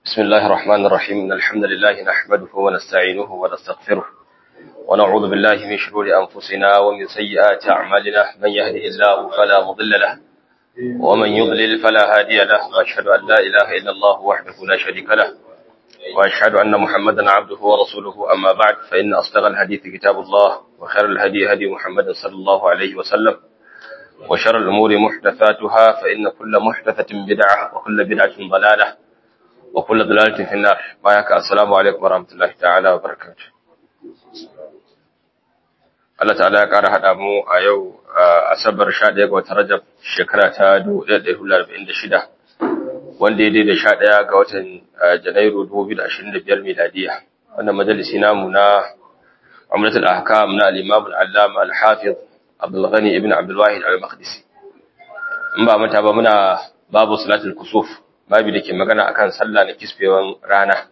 بسم الله الرحمن الرحيم إن الحمد لله نحمده ونستعينه ونستغفره ونعوذ بالله من شرور أنفسنا ومن سيئات أعمالنا من يهده الله فلا مضل له ومن يضلل فلا هادي له وأشهد أن لا إله إلا الله وحده لا شريك له وأشهد أن محمدا عبده ورسوله أما بعد فإن أصدق الحديث كتاب الله وخير الهدي هدي محمد صلى الله عليه وسلم وشر الأمور محدثاتها فإن كل محدثة بدعة وكل بدعة ضلالة وكل ضلالة في النار بايك السلام عليكم ورحمة الله تعالى وبركاته Allah ta'ala ya ƙara haɗa mu a yau asabar 11 ga watan Rajab shekara ta 1446 wanda ya daidai 11 ga watan Janairu 2025 miladiya wannan majalisi namu na Umratul Ahkam na al-Imam al-Allama al-Hafiz Abdul Ghani ibn Abdul Wahid al-Maqdisi in ba mata ba muna babu salatul kusuf babu da ke magana akan sallah na kisfewan rana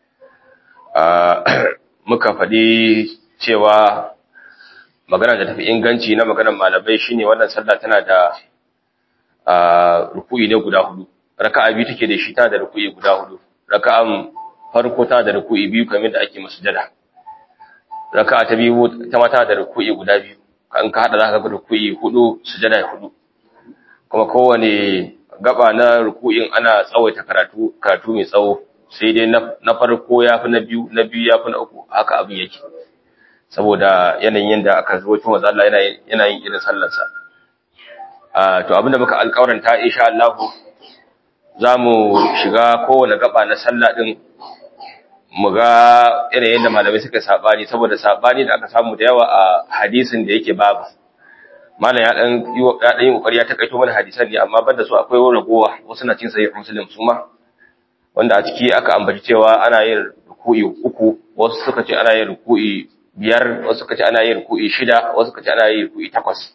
muka faɗi cewa magana da tafi inganci na maganar malamai shine wannan sallah tana da ruku'i ne guda hudu raka'a biyu take da shi tana da ruku'i guda hudu raka'an farko tana da ruku'i biyu kamar da ake masujada raka'a ta biyu ta mata da ruku'i guda biyu kan ka hada zaka ga ruku'i hudu sujada hudu kuma kowane gaba na ruku'in ana tsawaita karatu karatu mai tsawo sai dai na farko yafi na biyu na biyu yafi na uku haka abin yake saboda yanayin yanda aka zo tun wanda Allah yana yana yin irin sallar sa ah to abinda muka alƙawaranta insha Allah zamu shiga kowane gaba na sallah din mu ga irin yanda malamai suka sabani saboda sabani da aka samu da yawa a hadisin da yake babu malam ya dan ya dan yi kokari ya takaito mana hadisan ne amma banda su akwai ragowa wasu na cin sahih muslim su ma wanda a ciki aka ambaci cewa ana yin ruku'i uku wasu suka ce ana yin ruku'i biyar wasu suka ce ana yin ruku'i shida wasu suka ce ana yin ruku'i takwas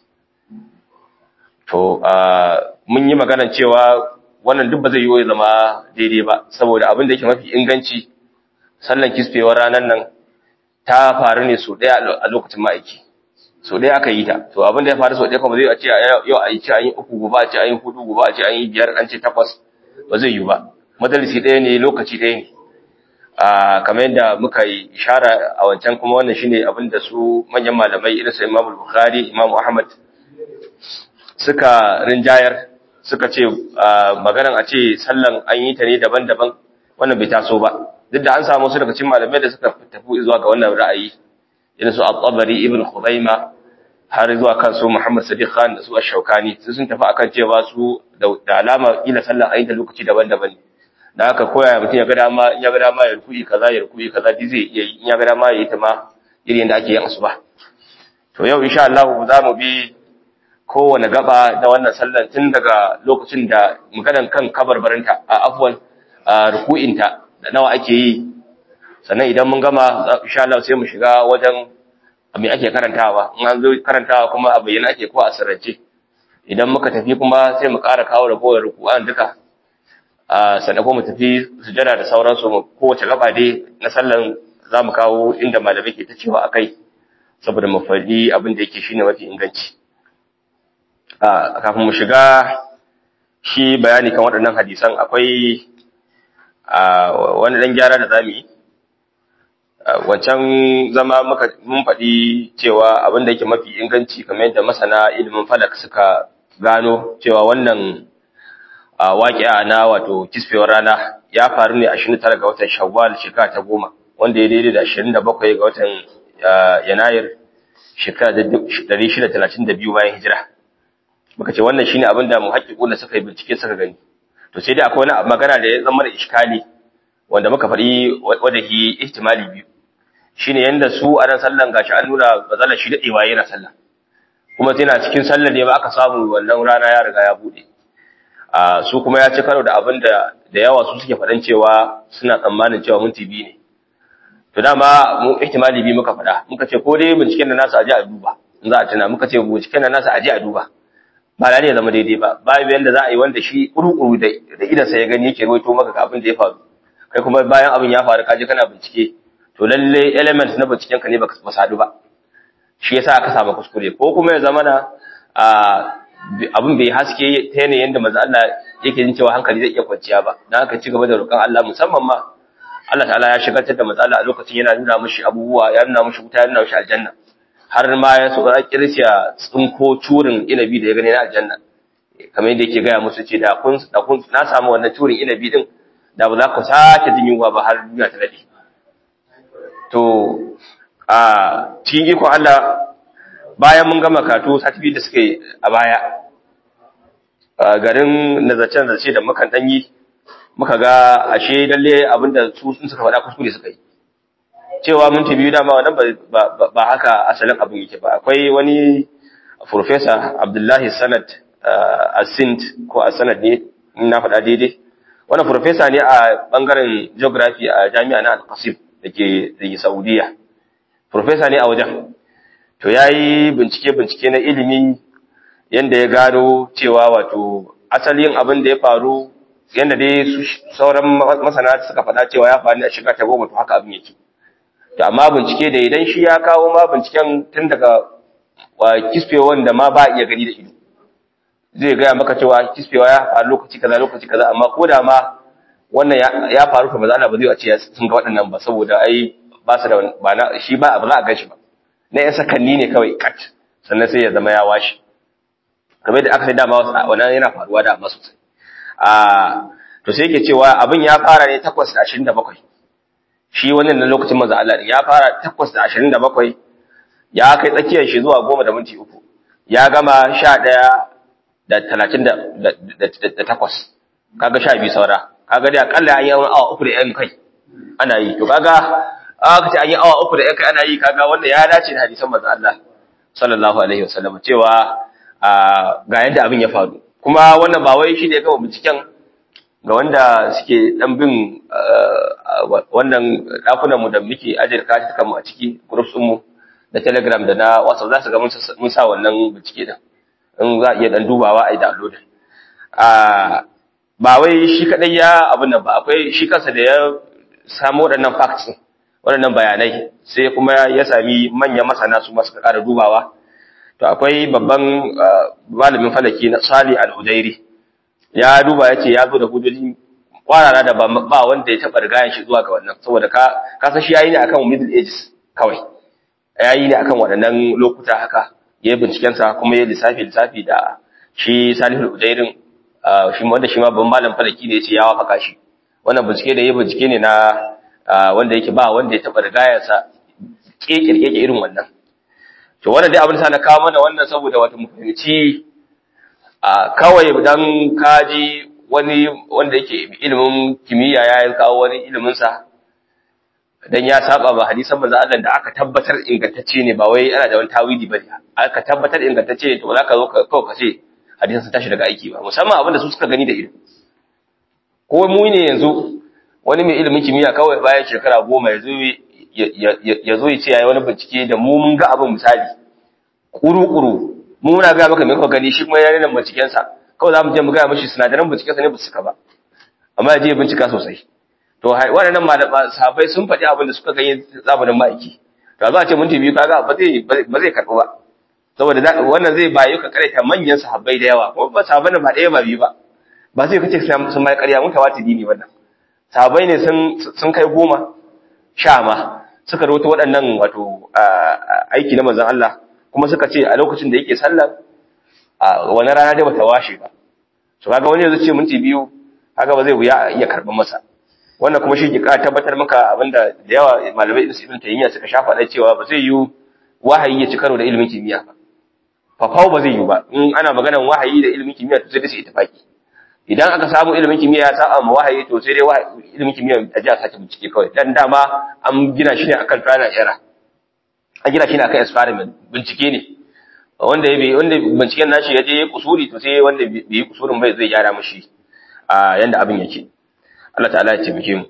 to mun yi magana cewa wannan duk ba zai yi zama daidai ba saboda abin da yake mafi inganci sallan kisfewar ranar nan ta faru ne so ɗaya a lokacin ma'aiki so ɗaya aka yi ta to abin da ya faru so ɗaya kuma zai a ce yau a yi ce an yi uku gobe a ce an yi hudu gobe a ce an yi biyar an ce takwas ba zai yi ba madalisi ɗaya ne lokaci ɗaya ne a kamar yadda muka yi ishara a wancan kuma wannan shine abin da su manyan malamai irin su Imam Bukhari Imam Ahmad suka rinjayar suka ce maganan a ce sallan an yi ta ne daban-daban wannan bai taso ba duk da an samu su daga cikin malamai da suka tafi zuwa ga wannan ra'ayi irin su At-Tabari Ibn Khuzaima har zuwa kan su Muhammad Sadiq Khan da su Ash-Shawkani su sun tafi akan cewa su da alama ila sallan an yi ta lokaci daban-daban ne da haka koya mutum ya ga dama in ya ga dama ya rukuyi kaza ya rukuyi kaza duk zai iya yi in ya ga dama ya yi ta ma irin yadda ake yin asuba to yau insha Allah za mu bi kowane gaba da wannan sallan tun daga lokacin da maganan kan kabarbarinta a afwan ruku'inta da nawa ake yi sannan idan mun gama insha Allah sai mu shiga wajen me ake karantawa in an zo karantawa kuma a bayyana ake ko a sirrance idan muka tafi kuma sai mu ƙara kawo ragowar ruku'an duka sannan kuma mu tafi sujada da sauransu mu kowace gaba dai na sallan za mu kawo inda malamai ke ta cewa a kai saboda mu faɗi abin da yake shine mafi inganci kafin mu shiga shi bayani kan waɗannan hadisan akwai wani ɗan gyara da za mu yi wancan zama muka mun faɗi cewa abin da yake mafi inganci kamar yadda masana ilimin falak suka gano cewa wannan a waƙi'a na wato kisfewar rana ya faru ne 29 ga watan Shawwal shekara ta goma wanda ya daidai da 27 ga watan Yanayir shekara ta 632 bayan hijira muka ce wannan shine abin da muhaqqiqun da suka yi bincike suka gani to sai dai akwai wani magana da ya zama da iskali wanda muka faɗi wanda hi ihtimali biyu shine yanda su a nan sallan gashi an nuna bazala shi dadewa yana sallah kuma tana cikin sallar ne ba aka samu wannan rana ya riga ya bude su kuma ya ci karo da abin da da yawa su suke faɗan cewa suna tsammanin cewa minti biyu ne to dama mu ihtimali biyu muka faɗa muka ce ko dai binciken da nasu aje a duba in za a tuna muka ce binciken da nasu aje a duba ba lalle ya zama daidai ba babu yanda za a yi wanda shi kuru-kuru da da idansa ya gani yake ruwaito maka ga abin da ya faru kai kuma bayan abin ya faru kaje kana bincike to lalle element na binciken ka ne baka ba sadu ba shi yasa aka samu kuskure ko kuma ya zama na abin bai haske ta yanayin da manzo Allah yake jin cewa hankali zai iya kwanciya ba dan haka ci gaba da roƙon Allah musamman ma Allah ta'ala ya shigar da manzo Allah a lokacin yana nuna mishi abubuwa ya nuna mishi wuta ya nuna mishi aljanna har ma ya so ya kirsiya tsinko turin inabi da ya gani na aljanna kamar yadda yake gaya musu ce da kun da kun na samu wannan turin inabi din da ba za ku sake jin yunwa ba har duniya ta dade to a cikin iko Allah bayan mun gama karatu sati da suka yi a baya garin nazarcen zace da mukan danyi muka ga ashe lalle abinda su sun suka faɗa kuskure suka yi cewa minti biyu dama wannan ba haka asalin abin yake ba akwai wani professor Abdullahi Sanad Asint ko Asanad ne na faɗa daidai wannan professor ne a bangaren geography a jami'a na Al-Qasim dake dake Saudiya professor ne a wajen to yayi bincike bincike na ilimi yanda ya gano cewa wato asalin abin da ya faru yanda dai sauran masana suka faɗa cewa ya faru a shiga ta goma to haka abin yake to amma bincike da idan shi ya kawo ma binciken tun daga kisfewa wanda ma ba iya gani da ido zai gaya maka cewa kisfewa ya faru lokaci kaza lokaci kaza amma ko da ma wannan ya faru to ba za ba zai a ce sun ga waɗannan ba saboda ai ba su da ba na shi ba ba za a gan shi ba na yan sakanni ne kawai kat sannan sai ya zama ya washe kamar da aka sai dama wannan yana faruwa da amma sosai a to sai yake cewa abin ya fara ne 8:27 shi wannan na lokacin manzo Allah ya fara 8:27 ya kai tsakiyar shi zuwa 10 da minti 3 ya gama 11 da 38 kaga 12 saura kaga dai akalla an yi awa 3 da yan kai ana yi to kaga aka ce an yi awa 3 da yan kai ana yi kaga wanda ya dace da hadisan manzo Allah sallallahu alaihi wasallam cewa ga yadda abin ya faru kuma wannan ba wai shi ne kawai binciken ga wanda suke dan bin wannan dakunan mu da muke ajiyar katukan mu a ciki groups mu da telegram da na whatsapp za su ga mun sa wannan bincike da in za a iya dan dubawa a yi download ba wai shi kadai ya abin nan ba akwai shi kansa da ya samu waɗannan facts waɗannan bayanai sai kuma ya sami manyan masana su masu ƙara dubawa to akwai babban malamin falaki na Sali al-Hudairi ya duba yace ya zo da hujjoji kwarara da ba wanda ya taba rigayen shi zuwa ga wannan saboda ka ka san shi yayi ne akan middle ages kawai yayi ne akan waɗannan lokuta haka ya yi binciken sa kuma ya lissafi lissafi da shi Salih al-Hudairin shi wanda shi ma babban malam falaki ne yace ya wafaka shi wannan bincike da ya bincike ne na wanda yake ba wanda ya taba rigayen sa kekirkeke irin wannan to wannan dai abin sa na kawo mana wannan saboda wata mu fahimci a kawai dan kaji wani wanda yake ilimin kimiyya ya kawo wani ilimin sa dan ya saba ba hadisan manzo Allah da aka tabbatar ingantacce ne ba wai ana da wani tawili bane aka tabbatar ingantacce ne to za ka zo ka kawo kace hadisan sun tashi daga aiki ba musamman abin da su suka gani da ido ko mu ne yanzu wani mai ilimin kimiyya kawai bayan shekara goma ya zo ya zo ya ce ya yi wani bincike da mu mun ga abin misali kuru-kuru mu muna gaya maka mai kuka gani shi kuma ya rena bincikensa kawai za mu je mu gaya mashi sinadaran bincikensa ne ba su ba amma ya je bincika sosai to waɗannan malaman sahabbai sun faɗi abin da suka gani zamanin ma'aiki to za a ce minti biyu kaga ba zai ba zai karɓi ba saboda wannan zai bayu ka karaita manyan sahabbai da yawa kuma ba sahabbai ba ɗaya ba biyu ba ba zai kace sun mai ƙarya mun tawatiri ne wannan sahabbai ne sun sun kai goma sha ma suka rawaito waɗannan wato aiki na manzon Allah kuma suka ce a lokacin da yake sallar a wani rana dai bata washe ba so kaga wani yanzu ce minti biyu haka ba zai wuya iya karɓar masa wannan kuma shi ke ƙara tabbatar maka abinda da yawa malamai ibn ibn taymiya suka shafa da cewa ba zai yi wahayi ya ci karo da ilimin kimiyya ba fafau ba zai yi ba in ana maganar wahayi da ilimin kimiyya to sai dai su ittifaki idan aka samu ilimin kimiyya ya saba ma wahayi to sai dai ilimin kimiyya a ji a sake bincike kawai dan dama an gina shi ne akan trial and error an gina shi ne akan experiment bincike ne wanda ya wanda binciken nashi ya je ya kusuri to sai wanda bai yi kusurin bai zai gyara mishi a yanda abin yake Allah ta'ala ya taimake mu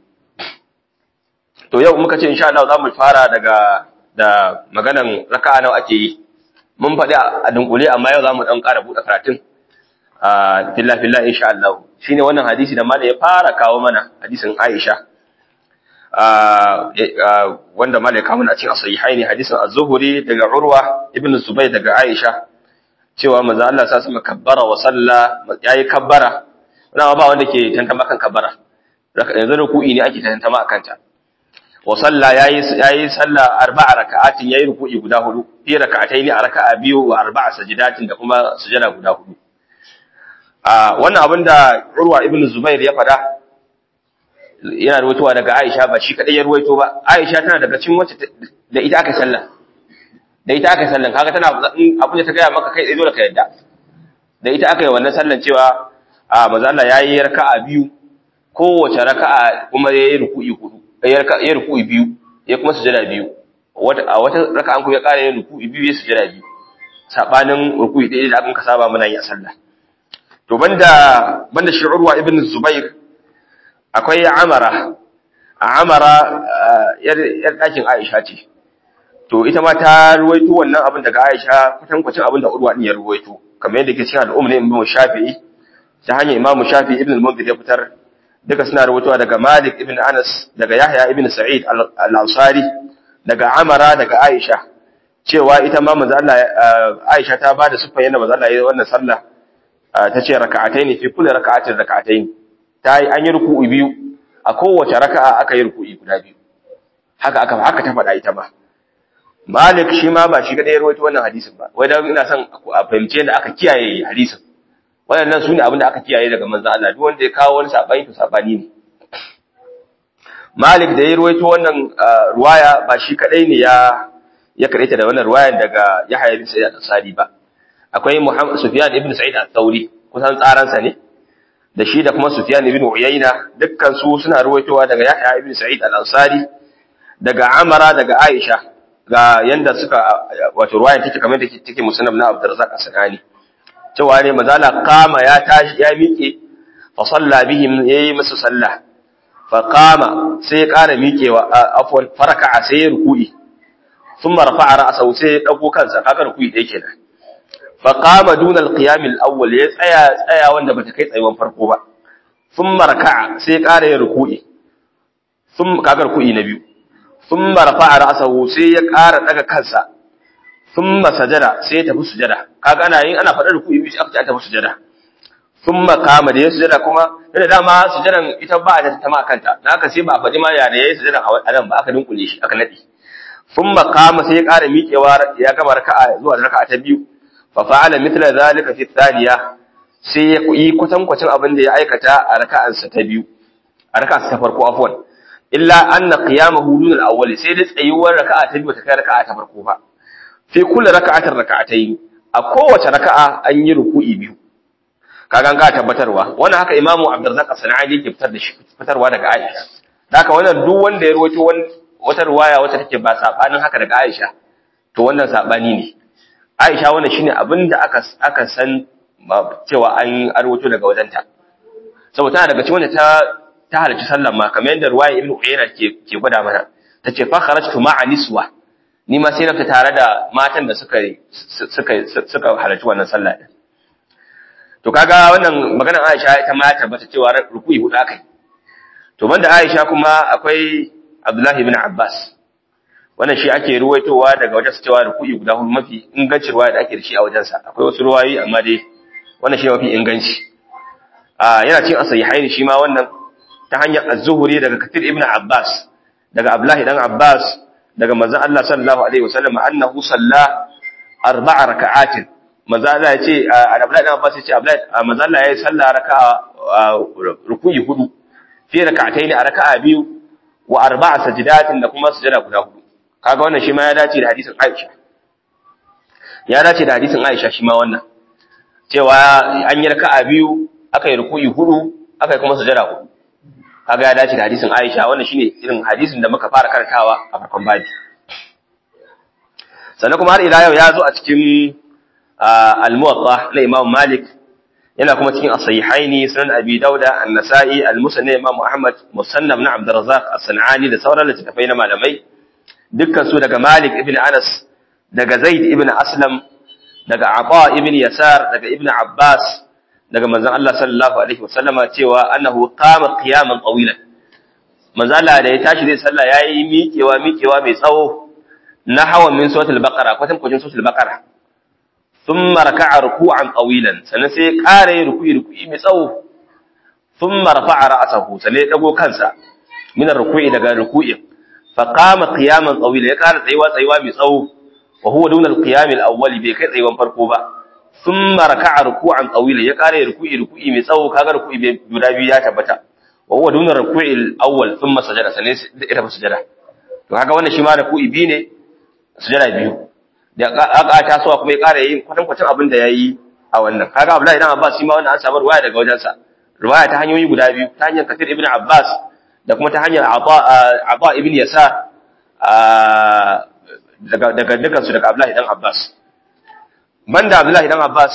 to yau muka ce insha Allah za mu fara daga da maganan raka'a nawa ake yi mun faɗi a dunkule amma yau za mu ɗan ƙara buɗe karatun a filla filla insha Allah shine wannan hadisi da malai ya fara kawo mana hadisin Aisha wanda malai kawo mana a cikin sahihaini hadisin Az-Zuhri daga Urwa ibn Zubayr daga Aisha cewa manzo Allah sa sama kabbara wa salla yayi kabbara wannan ba wanda ke tantama kan kabbara yanzu ruku'i ne ake tantama akan ta wa salla yayi yayi salla arba'a raka'atin yayi ruku'i guda hudu fi raka'ataini a raka'a biyu wa arba'a sajidatin da kuma sujada guda hudu a wannan abinda Urwa ibn Zubair ya fada yana ruwaitowa daga Aisha ba shi kadai ya ruwaito ba Aisha tana daga cikin wacce da ita aka sallah da ita aka sallan kaga tana abin da ta gaya maka kai dole ka yadda da ita aka yi wannan sallan cewa a manzo Allah yayi raka'a biyu kowace raka'a kuma yayi ruku'i hudu yayi ruku'i biyu ya kuma sujada biyu wata a wata raka'an ku ya kare yin ruku'i biyu ya sujada biyu sabanin ruku'i ɗaya da aka saba muna yi a sallah to banda banda shi Urwa ibn Zubair akwai Amara Amara yar ɗakin Aisha ce to ita ma ta ruwaito wannan abin daga Aisha kwatankwacin abin da Urwa din ya ruwaito kamar yadda ke cikin al'umma ne Imam Shafi'i ta hanyar Imam Shafi'i ibn al-Mundhir ya fitar duka suna ruwaitowa daga Malik ibn Anas daga Yahya ibn Sa'id al-Ansari daga Amara daga Aisha cewa ita ma manzo Allah Aisha ta bada sufan yadda manzo Allah ya wannan sallah ta ce raka'ataini fi kulli raka'atin raka'ataini ta yi an yi ruku'u biyu a kowace raka'a aka yi ruku'i guda biyu haka aka haka ta faɗa ita ma Malik shi ma ba shi kadai ya rawaito wannan hadisin ba wai dan ina son a fahimce da aka kiyaye hadisin waɗannan su ne abin da aka kiyaye daga manzo Allah duk wanda ya kawo wani sabani to sabani ne Malik da ya rawaito wannan ruwaya ba shi kadai ne ya ya karaita da wannan ruwayan daga Yahya ibn Sa'id al-Ansari ba akwai Muhammad Sufyan ibn Sa'id al-Thawri kusan tsaransa ne da shi da kuma Sufyan ibn Uyayna dukkan su suna ruwaitowa daga Yahya ibn Sa'id al-Ansari daga Amara daga Aisha ga yanda suka wato ruwayan take kamar da take musannaf na Abdurrazzaq as-Sanani cewa ne mazala kama ya tashi ya miƙe fa salla bihim yayi musu sallah fa qama sai ya ƙara miƙewa afwan faraka sai ya ruku'i thumma rafa'a ra'sahu sai ya dago kansa kaga ruku'i dai kenan fa qama duna al-qiyam al-awwal ya tsaya tsaya wanda bata kai tsayuwan farko ba thumma raka'a sai ya ƙara yin ruku'i thumma kaga ruku'i na biyu thumma rafa'a ra'sahu sai ya ƙara daga kansa thumma sajada sai ya tafi sujada kaga ana yin ana faɗar ruku'i biyu sai aka ce an tafi sujada thumma kama da ya sujada kuma da dama sujadan ita ba ta ta ma kanta dan haka sai ba a faɗi ma ya da yayi sujadan a nan ba aka dinkule shi aka nade thumma kama sai ya ƙara miƙewa ya gama raka'a zuwa raka'a ta biyu fa fa'ala mithla zalika fi thaniya sai ya yi kwatankwacin abin da ya aikata a raka'ansa ta biyu a raka'ansa ta farko afwan illa anna qiyamahu dun al-awwal sai da tsayuwar raka'a ta biyu ta kai raka'a ta farko ba fi kulli raka'atin raka'atayn a kowace raka'a an yi ruku'i biyu kaga ga tabbatarwa wannan haka imamu abdurrazzaq as-sanani yake fitar da shi fitarwa daga aisha haka wannan duk wanda ya rawaito wata riwaya wacce take ba sabanin haka daga aisha to wannan sabani ne aisha wannan shine abinda aka aka san cewa an arwato daga wajenta saboda tana daga cikin wanda ta ta halarci sallan ma kamar yadda riwaya ibnu uyayna ke ke gwada mana tace fa kharajtu ma'a niswa ni ma sai na fita tare da matan da suka suka suka halarci wannan sallah din to kaga wannan maganar Aisha ita ma ta tabbata cewa ruku'i hudu akai to banda Aisha kuma akwai Abdullahi ibn Abbas wannan shi ake ruwaitowa daga wajen cewa ruku'i guda hudu mafi ingancin ruwaya da ake da shi a wajensa akwai wasu ruwayoyi amma dai wannan shi mafi inganci a yana cin asahihain shi ma wannan ta hanyar az-zuhri daga Kathir ibn Abbas daga Abdullahi dan Abbas daga manzon Allah sallallahu alaihi wasallam annahu salla arba'a raka'atin manzon Allah ya ce Abdullahi dan Abbas ya ce Abdullahi manzon Allah ya yi sallah raka'a ruku'i hudu fi raka'ataini a raka'a biyu wa arba'a sajidatin da kuma sujada guda hudu kaga wannan shi ma ya dace da hadisin Aisha ya dace da hadisin Aisha shi ma wannan cewa an yi raka'a biyu aka yi ruku'i hudu aka yi kuma sujada hudu kaga ya dace da hadisin Aisha wannan shine irin hadisin da muka fara karantawa a farkon babi sannan kuma har ila yau ya zo a cikin al-Muwatta na Imam Malik yana kuma cikin as-sahihaini sunan Abi Dauda an-Nasa'i al-Musnad Imam Ahmad Musannaf na Abdurrazzaq as-Sanani da sauran littattafai na malamai dukkan su daga Malik ibn Anas daga Zaid ibn Aslam daga Aba ibn Yasar daga Ibn Abbas daga manzon Allah sallallahu alaihi wasallama cewa annahu qama qiyaman tawilan manzon Allah da ya tashi zai sallah yayi miƙewa miƙewa mai tsawo na hawan min suratul baqara kwatan kwajin suratul baqara thumma raka'a ruku'an tawilan sannan sai ya ƙara yin ruku'i ruku'i mai tsawo thumma rafa'a ra'sahu sannan ya dago kansa min ruku'i daga ruku'i fa qama qiyaman tawila ya ƙara tsayuwa tsayuwa mai tsawo wa huwa duna al-qiyam al-awwal bai kai tsayuwan farko ba thumma raka'a ruku'an tawila ya ƙara yin ruku'i ruku'i mai tsawo kaga ruku'i guda biyu ya tabbata wa huwa duna ruku'i al-awwal thumma sajada sannan ya tafi sujada to kaga wannan shi ma ruku'i biyu ne sujada biyu da aka tasowa kuma ya ƙara yin kwatankwacin abin da ya yi a wannan kaga Abdullahi dan Abbas shi ma wannan an samu ruwaya daga wajensa ruwaya ta hanyoyi guda biyu ta hanyar Kathir ibn Abbas da kuma ta hanyar Aba ibn Yasa daga daga dukkan su daga Abdullahi dan Abbas banda Abdullahi dan Abbas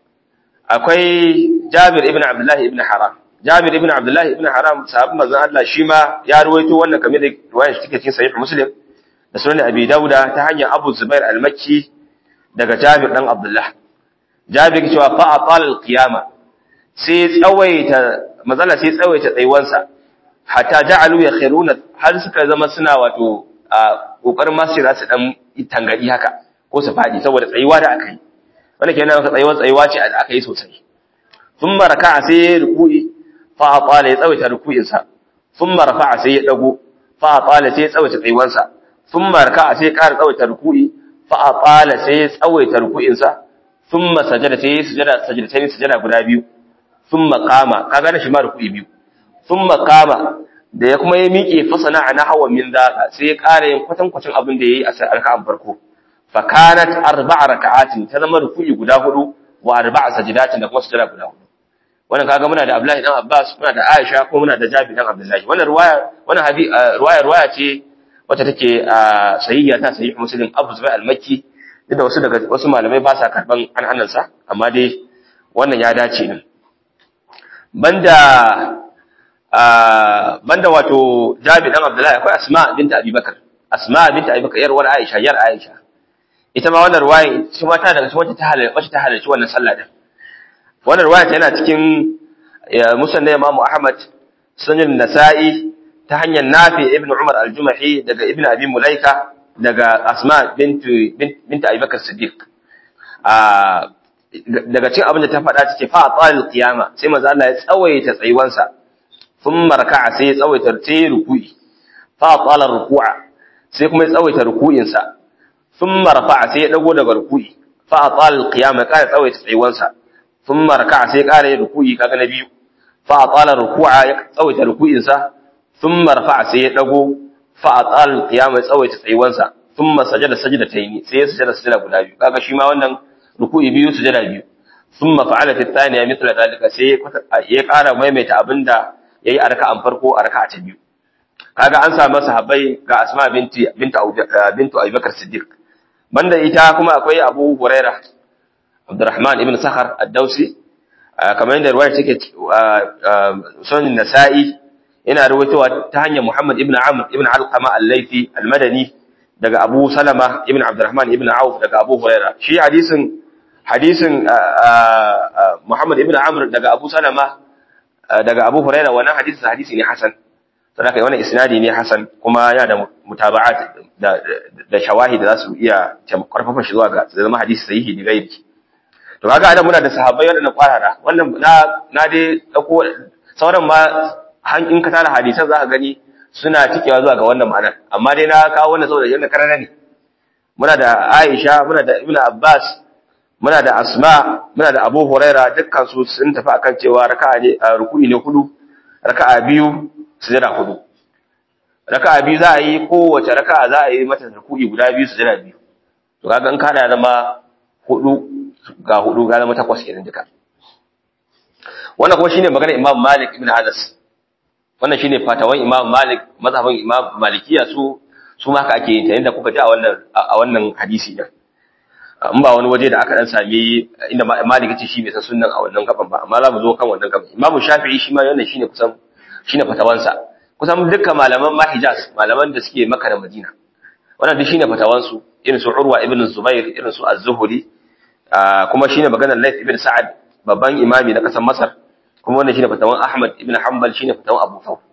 akwai Jabir ibn Abdullahi ibn Haram Jabir ibn Abdullahi ibn Haram sahabban manzon Allah shi ma ya ruwaito wannan kamar da ruwayar shi take cikin Sahih Muslim da sunan Abi Dauda ta hanyar Abu Zubair al-Makki daga Jabir dan Abdullah Jabir cewa fa aqal al-qiyama sai tsawaita mazalla sai tsawaita tsayuwansa hatta ja'alu yakhiruna har suka zama suna wato kokarin masu za su dan tangadi haka ko su fadi saboda tsayuwa da aka yi wannan kenan maka tsayuwa tsayuwa ce da aka yi sosai thumma raka'a sai ruku'i fa aqala ya tsawaita ruku'insa thumma rafa'a sai ya dago fa aqala sai ya tsawaita tsayuwansa thumma raka'a sai ya ƙara tsawaita ruku'i fa aqala sai ya tsawaita ruku'insa thumma sajada sai ya sujada sajadatain sujada guda biyu thumma qama kaga da shi ma ruku'i biyu thumma qama da ya kuma ya miƙe fasana ana hawa min zaka sai ya ƙara yin kwatankwacin abin da yayi a raka'an farko fa kanat arba'a raka'atin ta zama ruku'i guda hudu wa arba'a sajadatin da kuma sujada guda hudu wannan kaga muna da Abdullahi dan Abbas muna da Aisha ko muna da Jabir dan Abdullahi wannan ruwaya wannan hadisi ruwaya ruwaya ce wacce take sahihiya ta sahih Muslim Abu Zubair al-Makki da wasu daga wasu malamai ba sa karban an'anan sa amma dai wannan ya dace din banda banda wato Jabir dan Abdullahi akwai Asma binta Abi Bakar Asma binta Abi Bakar yarwar Aisha yar Aisha ita ma wannan ruwaya shi ma ta daga cikin wacce ta halarci wacce ta halarci wannan sallah din wannan ruwaya yana cikin musnad Imam Ahmad sunan Nasa'i ta hanyar Nafi ibn Umar al-Jumahi daga Ibn Abi Mulaika daga Asma bint bint Abi Bakar Siddiq daga cikin abin da ta faɗa take fa qalil qiyama sai manzo Allah ya tsawaita tsayuwansa thumma raka'a sai ya tsawaita sai ruku'i fa qala ruku'a sai kuma ya tsawaita ruku'insa thumma rafa'a sai ya dago daga ruku'i fa qalil qiyama ya ƙara tsawaita tsayuwansa ثم ركع sai ƙara yin ruku'i kaga na biyu fa atala ruku'a ya tsawaita ruku'insa thumma rafa'a sai ya dago fa atala qiyama ya tsawaita tsayuwansa thumma sajada sajdatayn sai ya sajada sajada guda biyu kaga shi ma wannan ruku'i biyu sujada biyu thumma fa'ala fi thaniya mithla dalika sai ya ƙara maimaita abinda yayi a raka'an farko a raka'a ta biyu kaga an samu sahabbai ga Asma binti bintu bintu Abubakar Siddiq banda ita kuma akwai Abu Hurairah Abdurrahman ibn Sakhar ad-Dausi kamar yadda ruwaya take sunan Nasa'i yana ruwaitowa ta hanyar Muhammad ibn Amr ibn Alqama al-Laythi al-Madani daga Abu Salama ibn Abdurrahman ibn Auf daga Abu Huraira shi hadisin hadisin Muhammad ibn Amr daga Abu Salama daga Abu Huraira wannan hadisin hadisi ne hasan sadaka wannan isnadi ne hasan kuma yana da mutaba'at da da shawahid da za su iya karfafa shi zuwa ga zama hadisi sahihi ne gairi to kaga adam muna da sahabbai wadanda kwarara wannan na na dai dauko sauran ma in ka tara hadisan za ka gani suna cikewa zuwa ga wannan ma'anar amma dai na kawo wannan saboda yanda karara ne muna da Aisha muna da Ibn Abbas muna da Asma muna da Abu Huraira dukkan su sun tafi akan cewa raka'a ne ruku'i ne hudu raka'a biyu sujada hudu raka'a biyu za a yi kowace raka'a za a yi mata ruku'i guda biyu sujada biyu to kaga in ka da zama hudu ga hudu ga zama takwas kenan duka wannan kuma shine maganar Imam Malik ibn Anas wannan shine fatawan Imam Malik mazhabin Imam Malikiya su su ma haka ake yin ta inda kuka ji a wannan a wannan hadisi din in ba wani waje da aka dan sami inda Malik ya ce shi bai san sunnan a wannan gaban ba amma za mu zo kan wannan gaban Imam Shafi'i shi ma wannan shine kusan shine fatawansa kusan dukkan malaman ma Hijaz malaman da suke Makka da Madina wannan duk shine fatawansu irin su Urwa ibn Zubair irin su Az-Zuhri kuma shine maganar Layth ibn Sa'ad babban imami na kasar Masar kuma wannan shine fatawan Ahmad ibn Hanbal shine fatawan Abu Thawb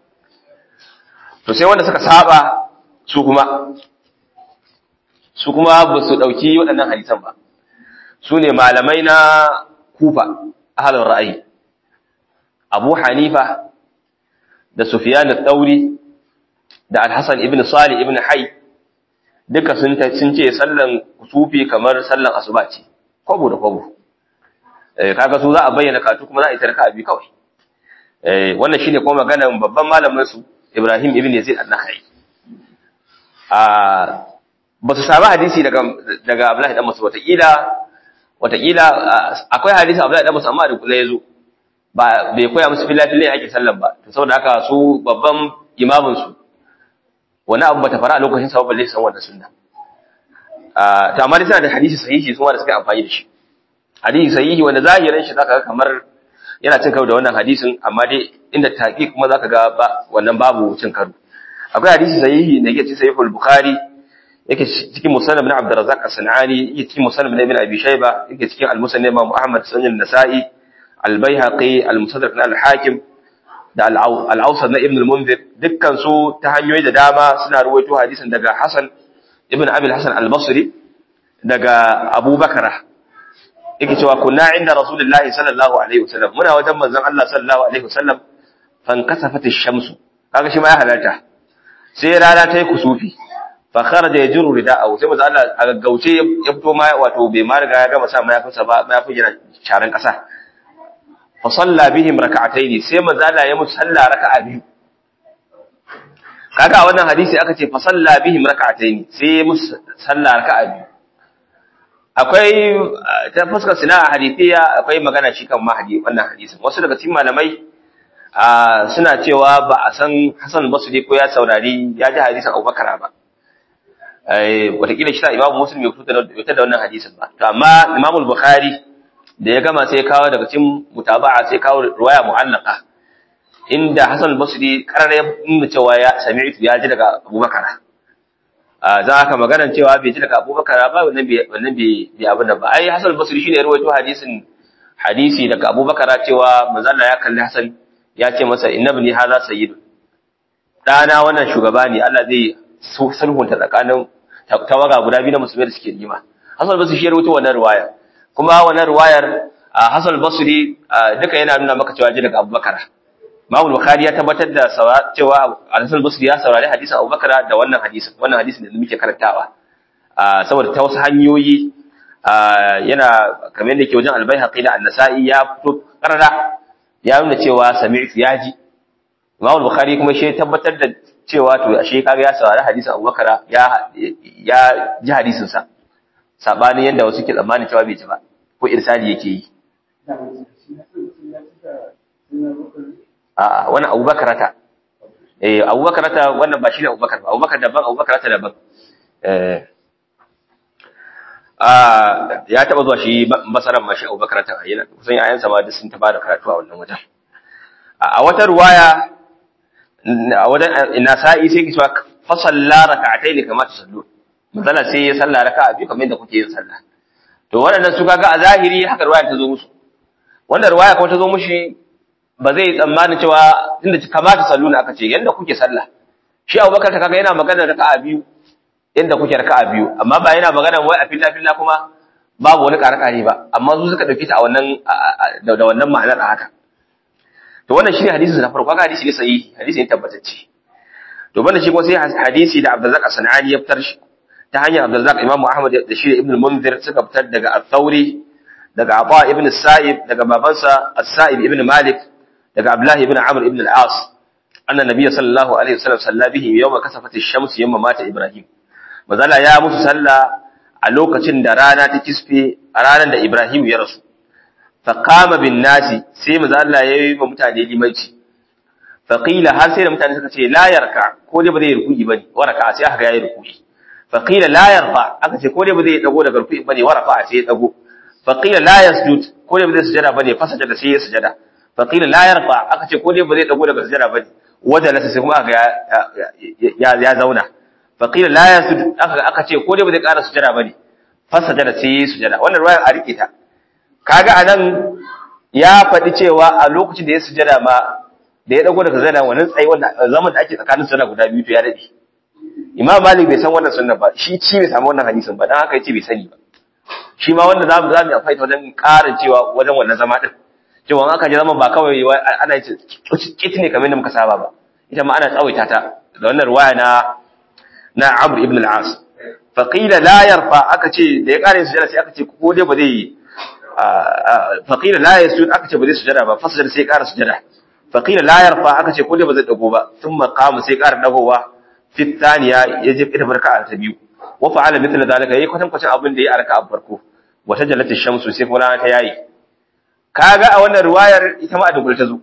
to sai wanda suka saba su kuma su kuma ba su dauki waɗannan hadisan ba su ne malamai na kufa ahalar ra'ayi abu hanifa da sufiyan al-tauri da al-hasan ibn salih ibn hay duka sun ce sallan kusufi kamar sallan asuba ce kwabo da kwabo kaga su za a bayyana katu kuma za a yi tarka abi kawai wannan shine kuma maganar babban malamin su Ibrahim ibn Yazid an-Nakhai ah ba su samu hadisi daga daga Abdullahi dan Mas'ud wataƙila wataƙila akwai hadisi Abdullahi dan Mas'ud amma da kula yazo ba bai koya musu filafilan ake sallan ba to saboda haka su babban imamin su wani abu bata fara a lokacin sa balle san wannan sunna ah to amma dai suna da hadisi sahihi su ma da suka amfani da shi hadisi sahihi wanda zahirin shi zaka ga kamar yana cin karo da wannan hadisin amma dai inda taƙi kuma zaka ga ba wannan babu cin karo akwai hadisi sahihi da yake cikin sahihul bukhari yake cikin musannad ibn abdurrazzaq as-sanani yake cikin musannad ibn abi shayba yake cikin al-musannad imam ahmad sunan nasai al-baihaqi al-musaddaq al-hakim da al-awsat na ibn al-munzir dukkan su ta hanyoyi da dama suna ruwaito hadisin daga hasan ibn abi al-hasan al-basri daga abubakar yake cewa kunna inda rasulullahi sallallahu alaihi wasallam muna wajen manzon Allah sallallahu alaihi wasallam fan kasafat ash-shamsu kaga shi ma ya halarta sai rana ta yi kusufi fa kharaja yajru rida'ahu sai manzon Allah a gaggauce ya fito ma wato bai ma riga ya gama sa mayafinsa ba mayafin yana sharan kasa fa salla bihim rak'ataini sai manzon Allah ya musu sallah raka'a biyu kaga a wannan hadisi aka ce fa salla bihim rak'ataini sai ya musu sallah raka'a biyu akwai ta fuskar sina a hadithiya akwai magana shi kan mahadi wannan hadisin wasu daga cikin malamai suna cewa ba a san Hassan Basri ko ya saurari ya ji hadisin Abubakar ba wataƙila shi ta Imam Muslim ya fito da wannan hadisin ba to amma Imam Bukhari da ya gama sai kawo daga cikin mutaba'a sai kawo riwaya mu'allaqa inda Hassan Basri karara ya nuna cewa ya sami'tu ya ji daga Abubakar za haka maganar cewa bai ji daga abubakar ba wannan bai abin da ba ai hasan basri shine ya rawaito hadisin hadisi daga abubakar cewa manzo Allah ya kalli hasan ya ce masa innabni hadha sayyid dana wannan shugaba ne Allah zai sulhunta tsakanin tawaga guda biyu na musulmai da suke nima hasan basri shi ya rawaito wannan riwaya kuma wannan riwayar hasan basri duka yana nuna maka cewa ji daga abubakar Imam Bukhari ya tabbatar da cewa Al-Hasan Basri ya saurari hadisin Abu Bakar da wannan hadisin wannan hadisin da muke karantawa saboda ta wasu hanyoyi yana kamar yadda ke wajen Al-Baihaqi da An-Nasa'i ya fito karara ya nuna cewa sami'tu ya ji Imam Bukhari kuma shi tabbatar da cewa to ashe kaga ya saurari hadisin Abu Bakar ya ya ji hadisin sa sabanin yadda wasu ke tsammanin cewa bai ji ba ko irsali yake yi a'a wannan abubakar ta eh abubakar ta wannan ba shi ne abubakar ba abubakar daban abubakar ta daban eh ah ya taba zuwa shi masaran mashi abubakar ta yana kusan yayansa ma duk sun taba da karatu a wannan wajen a wata ruwaya a wajen nasa'i sai ki cewa fa salla rak'atayn kama tusallu misala sai ya salla raka'a biyu kamar yadda kuke yin sallah to waɗannan su kaga a zahiri haka ruwaya ta zo musu wannan ruwaya kuma ta zo mushi ba zai tsammanin cewa inda kamata sallu aka ce yanda kuke sallah shi Abubakar ta kaga yana magana raka'a biyu inda kuke raka'a biyu amma ba yana magana wai a filla filla kuma babu wani karakari ba amma su suka dauki ta a wannan da wannan ma'anar a haka to wannan shine hadisi na farko kaga hadisi ne sahihi hadisi ne tabbatacce to banda shi kuma sai hadisi da Abdurrazzaq As-Sanani ya fitar shi ta hanyar Abdurrazzaq Imam Ahmad da shi da Ibn Munzir suka fitar daga Al-Thawri daga Aba ibn Sa'ib daga babansa As-Sa'ib ibn Malik daga Abdullahi ibn Amr ibn al-As anna nabiy sallallahu alaihi wasallam salla bihi yawma kasafat ash-shams yawma mata Ibrahim mazala ya musu salla a lokacin da rana ta kisfe a ranar da Ibrahim ya rasu fa qama bin nasi sai mazala yayi wa mutane limanci fa qila har sai da mutane suka ce la yarka ko dai ba zai ruku'i bane waraka sai aka ga yayi ruku'i fa qila la yarfa aka ce ko dai ba zai dago daga ruku'i bane warafa sai ya dago fa qila la yasjud ko dai ba zai sujada bane fa sajada sai ya sujada faƙila la yarfa aka ce ko dai ba zai dago daga sujada ba wajen lasa sai kuma aka ya ya zauna faƙila la yasud aka aka ce ko dai ba zai ƙara sujada ba ne fa sujada sai yi sujada wannan ruwaya a rike ta kaga anan ya faɗi cewa a lokacin da ya sujada ma da ya dago daga sujada wannan tsayi wanda zaman da ake tsakanin sujada guda biyu to ya dade imam malik bai san wannan sunna ba shi ci bai samu wannan hadisin ba dan haka yace bai sani ba shi ma wanda zamu zamu amfani ta wajen ƙarin cewa wajen wannan zama din cewa aka je zaman ba kawai ana yi kit ne kamar yadda muka saba ba ita ma ana tsawaita ta da wannan ruwaya na na Amr ibn al-As fa qila la yarfa aka ce da ya kare sujada sai aka ce ko dai ba zai fa qila la yasjud aka ce ba zai sujada ba fasjar sai ƙara sujada fa qila la yarfa aka ce ko dai ba zai dago ba thumma qama sai ƙara dagowa fi thaniya ya je ita barka ta biyu wa fa'ala mithla zalika yayi kwatan kwatan abin da ya arka a farko wa tajallat ash-shamsu sai kuma ta yayi kaga a wannan riwayar ita ma a dubul ta zo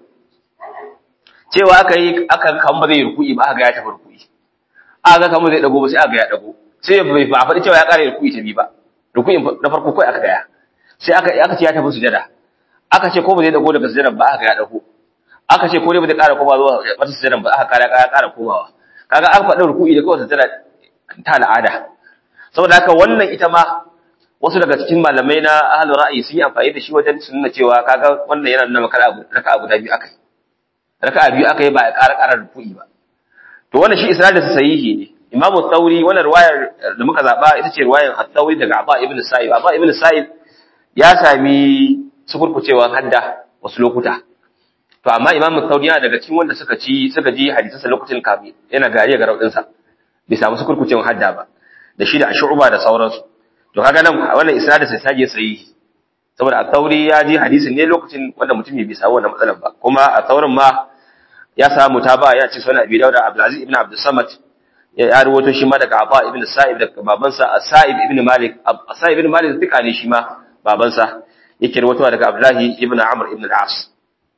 cewa aka yi aka kan ba zai ruku'i ba aka ga ya tafi ruku'i aka kan ba zai dago ba sai aka ga ya dago sai bai ba faɗi cewa ya ƙara ruku'i ta bi ba ruku'in na farko kai aka gaya sai aka aka ce ya tafi sujada aka ce ko ba zai dago daga sujada ba aka ga ya dago aka ce ko dai ba zai ƙara koma zuwa wata sujada ba aka ƙara ƙara komawa kaga an faɗi ruku'i da kawai sujada ta al'ada saboda haka wannan ita ma wasu daga cikin malamai na ahlul ra'ayi sun yi amfani da shi wajen su nuna cewa kaga wannan yana nuna maka raka'a guda biyu akai raka'a biyu akai ba a ƙara ƙara ruku'i ba to wannan shi isnadin sa sahihi ne Imam Thauri wannan riwayar da muka zaba ita ce riwayar At-Thauri daga Aba ibn Sa'id Aba ibn Sa'id ya sami sukurkucewa hadda wasu lokuta to amma Imam Thauri yana daga cikin wanda suka ci suka ji hadisan sa lokacin kafi yana gariya ga raudin sa bai samu sukurkucewa hadda ba da shi da Shu'ba da sauransu to kaga nan wannan isnadin sai sage sahihi saboda At-Thauri ya ji hadisin ne lokacin wanda mutum bai samu wannan matsalar ba kuma a Thaurin ma ya samu mutaba ya ce sunan Abi Dawud Abdulaziz ibn Abdul Samad ya rawato shi ma daga Aba ibn Sa'ib daga babansa Sa'ib ibn Malik Sa'ib ibn Malik fika ne shi ma babansa yake rawato daga Abdullahi ibn Amr ibn al-As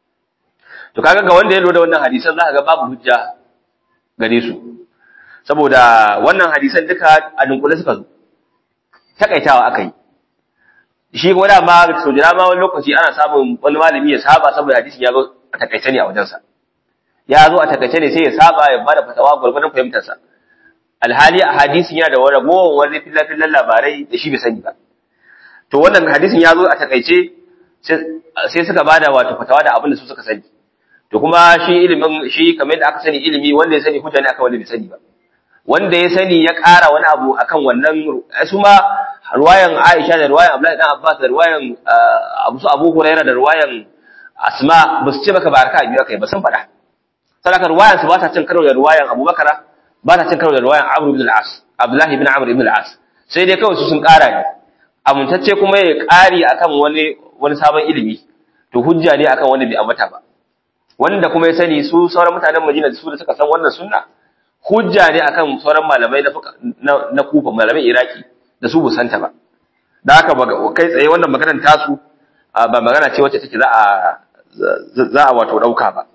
to kaga ga wanda ya lura da wannan hadisan zaka ga babu hujja gare su saboda wannan hadisan duka a dunkule suka zo takaitawa akai shi kuma dama so jira ma wani lokaci ana samun wani malami ya saba saboda hadisin ya zo a takaice ne a wajensa ya zo a takaice ne sai ya saba ya bada fatawa gurgurdan fahimtarsa alhali a hadisin yana da wani ragowar wani filafillan labarai da shi bai sani ba to wannan hadisin ya zo a takaice sai suka bada wato fatawa da abin da su suka sani to kuma shi ilimin shi kamar yadda aka sani ilimi wanda ya sani hujja ne akan wanda bai sani ba wanda ya sani ya ƙara wani abu akan wannan su ma ruwayan Aisha da ruwayan Abdullahi dan Abbas da ruwayan Abu Abu Hurairah da ruwayan Asma ba su ce maka baraka biyu kai ba sun faɗa sadaka ruwayan su ba ta cin karo da ruwayan Abu Bakara ba ta cin karo da ruwayan Amr ibn al-As Abdullahi ibn Amr ibn al-As sai dai kawai su sun ƙara ne amintacce kuma ya ƙari akan wani wani sabon ilimi to hujja ne akan wanda bai ambata ba wanda kuma ya sani su sauran mutanen Madina su da suka san wannan sunna hujja ne akan sauran malamai na na Kufa malamai Iraki da su busanta ba da haka kai tsaye wannan maganar tasu ba magana ce wacce take za a za a wato dauka ba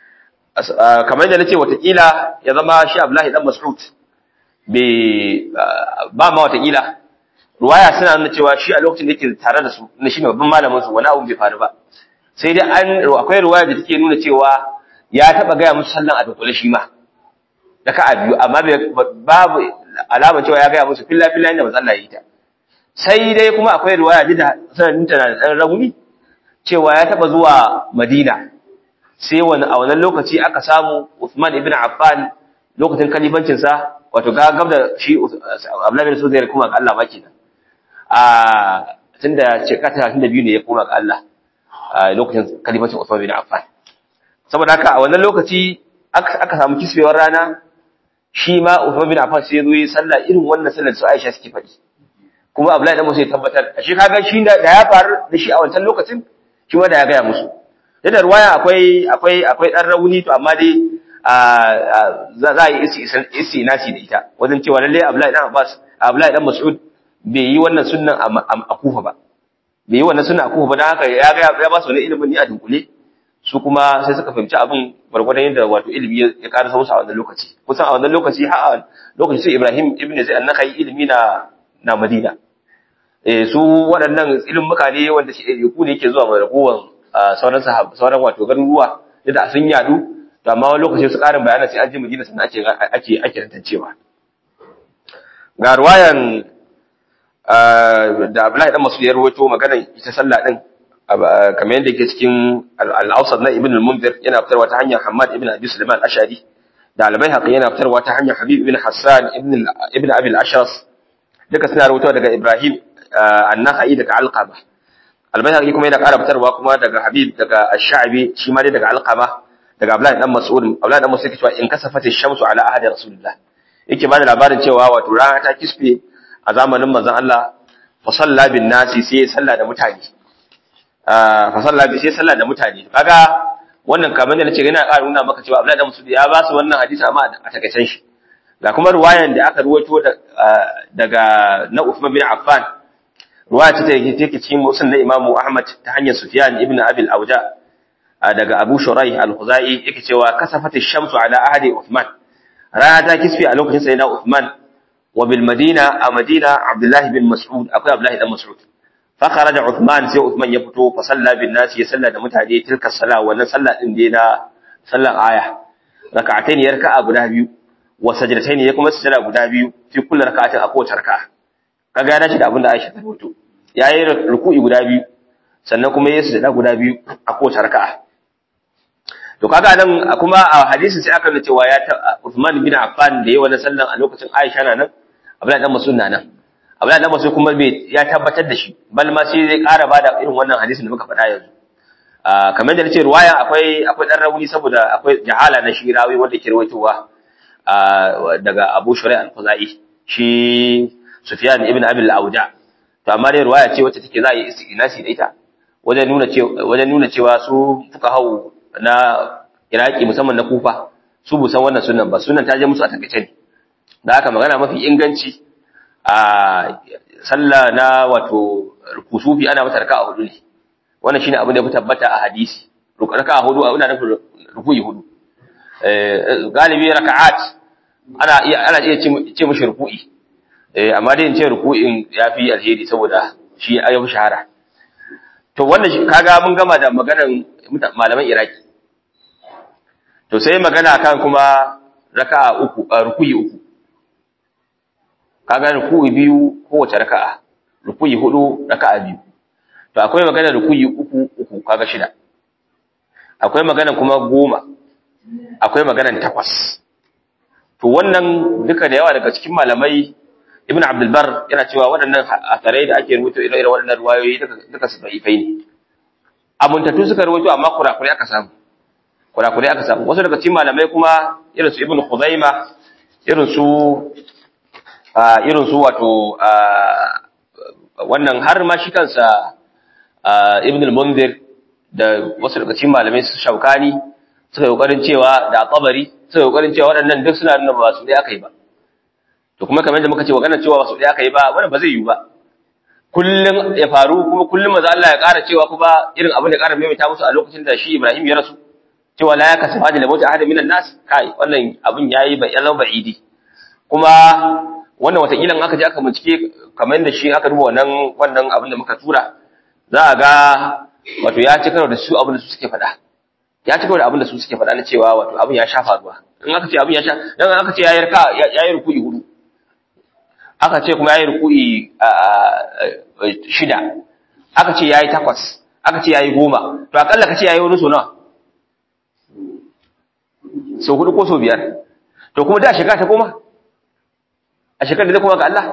kamar yadda nace watakila ya zama shi Abdullahi dan Mas'ud bai ba ma watakila ruwaya suna nuna cewa shi a lokacin da yake tare da su na shi ne babban malamin su wani abu bai faru ba sai dai an akwai ruwaya da take nuna cewa ya taba gaya musu sallan a dukule shi ma raka'a biyu amma babu alama cewa ya gaya musu filla filla inda manzo Allah ya yi ta sai dai kuma akwai ruwaya da sanadin ta na dan rauni cewa ya taba zuwa Madina sai wani a wannan lokaci aka samu Uthman ibn Affan lokacin kalifancin sa wato ga gab da shi Abdullah bin Zubair kuma ga Allah maki a tunda shekara 32 ne ya koma ga Allah a lokacin kalifancin Uthman ibn Affan saboda haka a wannan lokaci aka samu kisbewar rana shi ma Uthman bin Affan sai ya zo yi sallah irin wannan sallar su Aisha suke faɗi kuma Abdullahi dan Musa ya tabbatar shi kaga shi da ya faru da shi a wancan lokacin shi ma da ya gaya musu yadda ruwaya akwai akwai akwai dan rauni to amma dai za a yi isi nasi da ita wajen cewa lalle Abdullahi dan Abbas Abdullahi dan Mas'ud bai yi wannan sunnan a Kufa ba bai yi wannan sunnan a Kufa ba dan haka ya ga ya ba su wani ilimin ni a dunkule su kuma sai suka fahimci abin gwargwadon yadda wato ilimi ya ƙara sausa a wannan lokaci kusan a wannan lokaci har lokaci sai Ibrahim ibn Zaid annaka ilimi na na Madina eh su waɗannan ilimuka ne wanda shi ku ne yake zuwa mai ragowan sauran sauran wato garuruwa da sun yadu to amma wani lokaci su ƙarin bayanan sai an je Madina sannan ake ake ake tantancewa ga ruwayan da Abdullahi dan Mas'ud ya rawaito maganar ita sallah din kamar yadda yake cikin al-Awsat na Ibn al-Munzir yana fitarwa ta hanyar Hammad ibn Abi Sulaiman al-Ashari da al-Baihaqi yana fitarwa ta hanyar Habib ibn Hassan ibn ibn Abi al-Ashras duka suna rawaito daga Ibrahim an-nakhai daga alqama al-bayhaqi kuma yana ƙara fitarwa kuma daga habib daga ash-sha'bi shi ma dai daga alqama daga abdullahi dan mas'ud abdullahi dan mas'ud yake cewa in kasafat ash-shamsu ala ahadi rasulillah yake bada labarin cewa wato rana ta kisfe a zamanin manzon Allah fa salla bin nasi sai ya salla da mutane fa salla bi sai salla da mutane kaga wannan kamar da nace yana ƙara nuna maka cewa abdullahi dan mas'ud ya ba su wannan hadisi amma a takaicen shi ga kuma ruwayan da aka ruwaito daga na Uthman bin Affan ruwaya ce take take cikin musnad na Imam Ahmad ta hanyar Sufyan ibn Abi al-Awja daga Abu Shuraih al-Khuzai yake cewa kasafat ash-shamsu ala ahadi Uthman rana ta kisfi a lokacin sayyidina Uthman wa bil Madina a Madina Abdullah bin Mas'ud akwai Abdullah dan Mas'ud fa kharaja Uthman sai Uthman ya fito fa salla bin nas ya salla da mutane tilka sala wannan salla din dai na sallar aya raka'atayn yarka'a guda biyu wa sajdatayn ya kuma sujada guda biyu fi kullu raka'atin a kowace raka'a kaga ya dace da abin da Aisha ta rubuto yayi ruku'i guda biyu sannan kuma ya sujada guda biyu a kowace raka'a to kaga nan kuma a hadisi sai aka nuna cewa ya Uthman bin Affan da yayi wannan sallan a lokacin Aisha na nan Abdullahi dan Mas'ud na nan Abdullahi dan Mas'ud kuma bai ya tabbatar da shi bal ma sai zai ƙara bada irin wannan hadisin da muka faɗa yanzu kamar da nace ruwaya akwai akwai dan rauni saboda akwai jahala na shi rawi wanda ke rawaitowa daga Abu Shuraih al-Khuzai shi Sufyan ibn Abi al-Awja to amma dai ruwaya ce wacce take za a yi istinasi da ita wajen nuna cewa wajen nuna cewa su fuqaha na Iraki musamman na Kufa su busan wannan sunan ba sunan ta je musu a takaice ne da haka magana mafi inganci a sallah na wato kusufi ana mata raka'a hudu ne wannan shine abin da ya fi tabbata a hadisi raka'a hudu a ina nufin ruku'i hudu galibi raka'at ana iya ana iya ce mishi ruku'i eh amma dai in ce ruku'in yafi alheri saboda shi ya fi shahara to wannan kaga mun gama da maganar malaman Iraki to sai magana kan kuma raka'a uku ruku'i uku kaga ruku'i biyu kowace raka'a ruku'i hudu raka'a biyu to akwai magana ruku'i uku uku kaga shida akwai magana kuma goma akwai maganan takwas to wannan duka da yawa daga cikin malamai ibn abdul bar yana cewa waɗannan asarai da ake rubuta irin waɗannan ruwayoyi duka duka su da'ifai ne abuntatu suka rubuto amma kurakurai aka samu kurakurai aka samu wasu daga cikin malamai kuma irin su ibn khuzaima irin su irin su wato wannan har ma shi kansa ibn al-munzir da wasu daga cikin malamai su shaukani suka yi kokarin cewa da tsabari suka yi kokarin cewa waɗannan duk suna nuna ba su ɗaya aka yi ba to kuma kamar yadda muka ce maganar cewa ba su ɗaya aka yi ba wannan ba zai yiwu ba kullum ya faru kuma kullum maza Allah ya ƙara cewa kuma irin abin da ƙara maimaita musu a lokacin da shi Ibrahim ya rasu cewa la ya kasaba da lamauta ahadin minan nas kai wannan abin yayi ba yalan ba'idi kuma wannan wataƙila aka je aka bincike kamar yadda shi aka duba wannan wannan abin da muka tura za a ga wato ya ci karo da su abin da su suke faɗa ya ci karo da abin da su suke faɗa na cewa wato abin ya sha faruwa in aka ce abin ya sha dan aka ce yayi raka yayi ruku'i hudu aka ce kuma yayi ruku'i shida aka ce yayi takwas aka ce yayi goma to akalla ka ce yayi wani so nawa so hudu ko so biyar to kuma da shekara ta goma a shekarar da zai koma ga Allah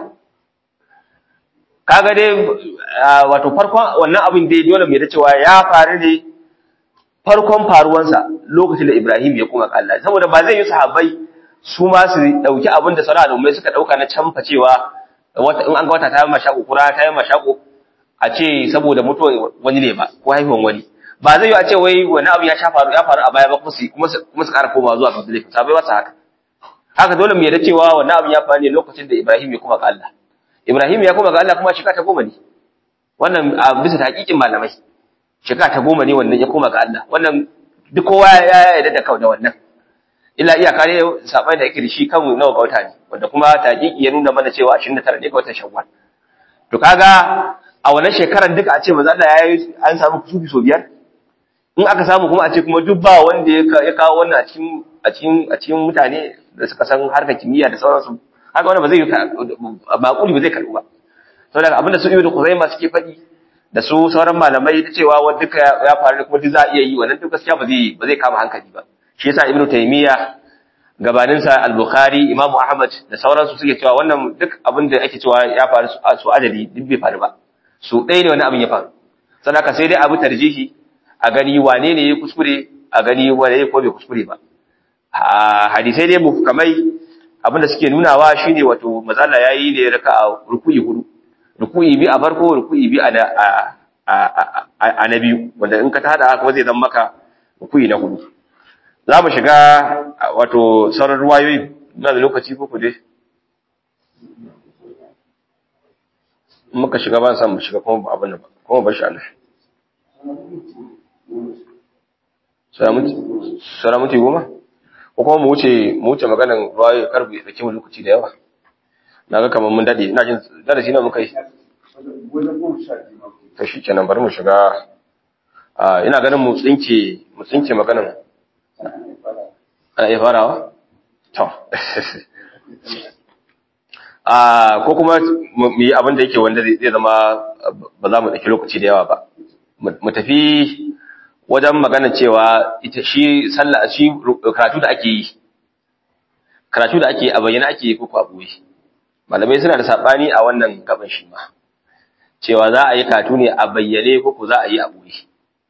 kaga dai wato farkon wannan abin dai dole mai da cewa ya faru ne farkon faruwansa lokacin da Ibrahim ya koma ga Allah saboda ba zai yi sahabbai su ma su dauki abin da sauran al'ummai suka dauka na canfa cewa wata in an ga wata ta yi mashako kura ta yi mashako a ce saboda mutuwar wani ne ba ko haihuwan wani ba zai yi a ce wai wani abu ya sha faru ya faru a baya ba kuma su kuma su ƙara koma zuwa ga zulai sabai ba su haka haka dole mu yarda cewa wannan abu ya faru ne lokacin da Ibrahim ya koma ga Allah Ibrahim ya koma ga Allah kuma shekara ta goma ne wannan a bisa hakikin malamai shekara ta goma ne wannan ya koma ga Allah wannan duk kowa ya yarda da da wannan illa iyaka ne sabai da yake da shi kan nawa ga wata ne wanda kuma taqiqi ya nuna mana cewa 29 ne ga watan Shawwal to kaga a wannan shekarar duka a ce manzo Allah ya yi an samu kusufi so biyar in aka samu kuma a ce kuma duk ba wanda ya kawo wannan a cikin a cikin a cikin mutane da suka san harkar kimiyya da sauransu haka wannan ba zai baƙuli ba zai karɓu ba saboda abinda su ibnu Khuzaima suke faɗi da su sauran malamai da cewa wanda duka ya faru kuma duk za a iya yi wannan duk gaskiya ba zai ba zai kama hankali ba shi yasa ibnu Taymiya gabaninsa al-bukhari imamu ahmad da sauransu suke cewa wannan duk abin da ake cewa ya faru su adadi duk bai faru ba su ɗaya ne wani abin ya faru sannan ka sai dai abu tarjihi a gani wane ne ya kuskure a gani wane ya ko bai kuskure ba hadisai dai muhkamai abin da suke nunawa shine wato mazalla yayi ne raka'a ruku'i hudu ruku'i bi a farko ruku'i bi a a na biyu wanda in ka tada kuma zai zama maka ruku'i na hudu za mu shiga wato sauran ruwayoyi na da lokaci ko dai muka shiga ba san mu shiga kuma ba abin nan ba kuma ba shi Allah sara mutu goma ko kuma mu wuce mu wuce maganan ruwayoyi karbu ya dake mu lokaci da yawa na ga kamar mun dade ina jin darasi na muka yi to shi kenan bari mu shiga ina ganin mu tsinke mu tsinke maganan ana iya farawa? to ko kuma mu yi abin da yake wanda zai zama ba za mu ɗauki lokaci da yawa ba mu tafi wajen magana cewa ita shi sallah shi karatu da ake yi karatu da ake a bayyana ake yi ko a ɓoye malamai suna da saɓani a wannan gaban shi ma cewa za a yi karatu ne a bayyane ko ko za a yi a ɓoye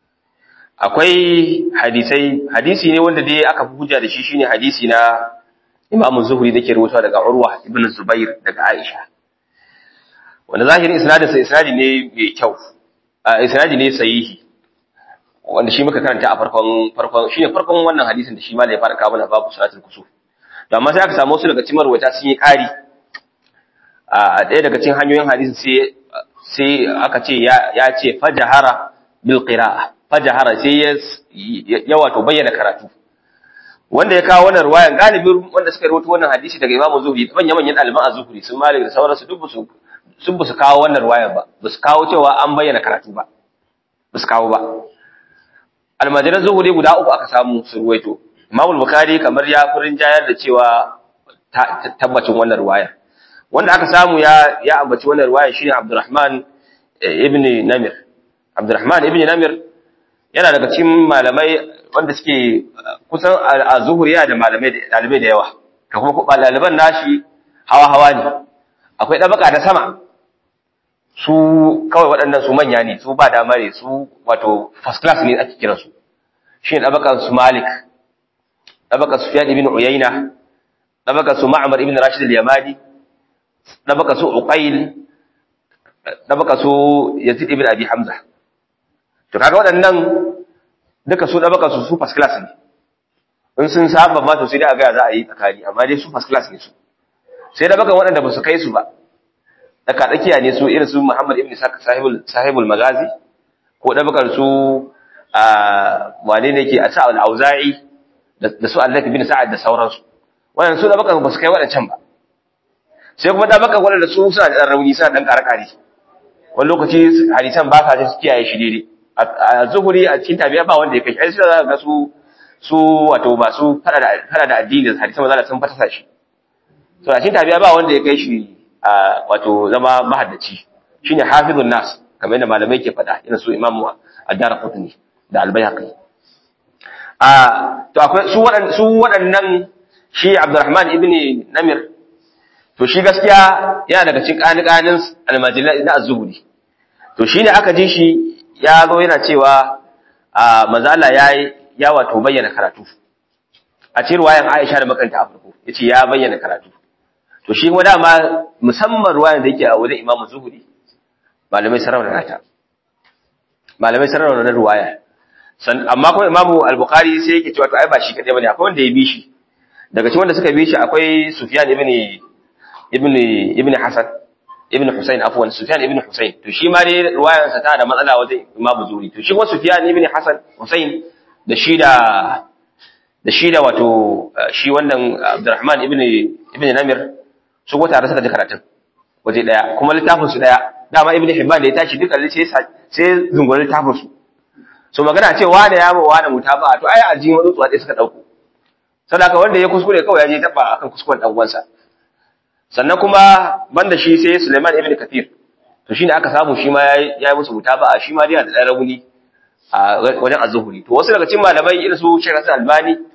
akwai hadisai hadisi ne wanda dai aka fi hujja da shi shine hadisi na Imam Zuhri dake rawaito daga Urwa ibn Zubair daga Aisha wanda zahirin isnadin sa isnadi ne mai kyau a isnadi ne sahihi wanda shi muka karanta a farkon farkon shine farkon wannan hadisin da shi ma da ya fara kawo mana babu salatul kusuf to amma sai aka samu wasu daga cikin marwata sun yi ƙari a ɗaya daga cikin hanyoyin hadisin sai sai aka ce ya ce fajahara bil qira'a fajahara sai ya wato bayyana karatu wanda ya kawo wannan ruwayan galibin wanda suka rawaito wannan hadisi daga Imam Zuhri manyan manyan ɗaliban az-Zuhri sun Malik da sauransu duk su sun bu su kawo wannan ruwayan ba ba su kawo cewa an bayyana karatu ba ba su kawo ba almajiran Zuhri guda uku aka samu su ruwaito Imam Bukhari kamar ya furin jayar da cewa tabbacin wannan ruwaya wanda aka samu ya ya ambaci wannan ruwaya shine Abdurrahman ibn Namir Abdurrahman ibn Namir yana daga cikin malamai wanda suke kusan a zuhuri yana da malamai dalibai da yawa da kuma ɗaliban nashi hawa-hawa ne akwai ɗabaka da sama su kawai waɗannan su manya ne su ba dama ne su wato first class ne ake kiransu shi ne ɗabakan su malik ɗabakan su fiyan ibn uyayna ɗabakan su ma'amar ibn rashid al-yamani ɗabakan su uqayl ɗabakan su yazid ibn abi hamza to kaga waɗannan duka su ɗabaka su su first class ne in sun saba ma to sai dai a gaya za a yi tsakani amma dai su first class ne su sai ɗabakan waɗanda ba su kai su ba daga tsakiya ne su irin su Muhammad ibn sahibul sahibul magazi ko ɗabakar su a wane ne ke a sa'al auza'i da su Allah ibn sa'ad da sauransu wannan su ɗabakan ba su kai waɗancan ba sai kuma ɗabakan waɗanda su suna da ɗan rauni suna ɗan ƙare-ƙare wani lokaci hadisan ba sa su kiyaye shi daidai a zuhuri a cikin tabiya ba wanda ya kai ai sai ga su su wato masu fada da fada da addini hadisan manzo sun fatasa shi so a cikin tabiya ba wanda ya kai shi a wato zama mahaddaci shine hafizun nas kamar yadda malamai ke fada irin su imamu ad-darqutni da al-bayhaqi a to akwai su waɗannan su waɗannan shi Abdurrahman ibn Namir to shi gaskiya yana daga cikin kanikanin almajirai na az-zuhri to shine aka ji shi ya zo yana cewa a mazala ya ya wato bayyana karatu a cikin ruwayan Aisha da makanta a farko yace ya bayyana karatu to shi kuma dama musamman ruwayan da yake a wajen Imam Zuhri malamai sarrafa nata malamai sarrafa na ruwaya san amma kuma Imam Al-Bukhari sai yake cewa to ai ba shi kadai bane akwai wanda ya bi shi daga cikin wanda suka bi shi akwai Sufyan ibn ibn ibn Hasan ibn Husayn afwan Sufyan ibn Husayn to shi ma dai ruwayar sa ta da matsala wajen Imam Zuhri to shi kuma Sufyan ibn Hasan Husayn da shi da da shi da wato shi wannan Abdurrahman ibn ibn Namir su ko tare suka ji karatun waje daya kuma littafin su daya dama ibn Hibban da ya tashi duka sai sai zungurin littafin su so magana ce wani ya ba wani mutaba to ai aljin wani tsuwa suka dauko sadaka wanda ya kuskure kawai ya je taba akan kuskuren dan uwansa sannan kuma banda shi sai Suleiman ibn Kathir to shine aka samu shi ma yayi musu mutaba'a shi ma yana da dan rauni a wajen az-zuhri to wasu daga cikin malamai irin su Sheikh Hassan Albani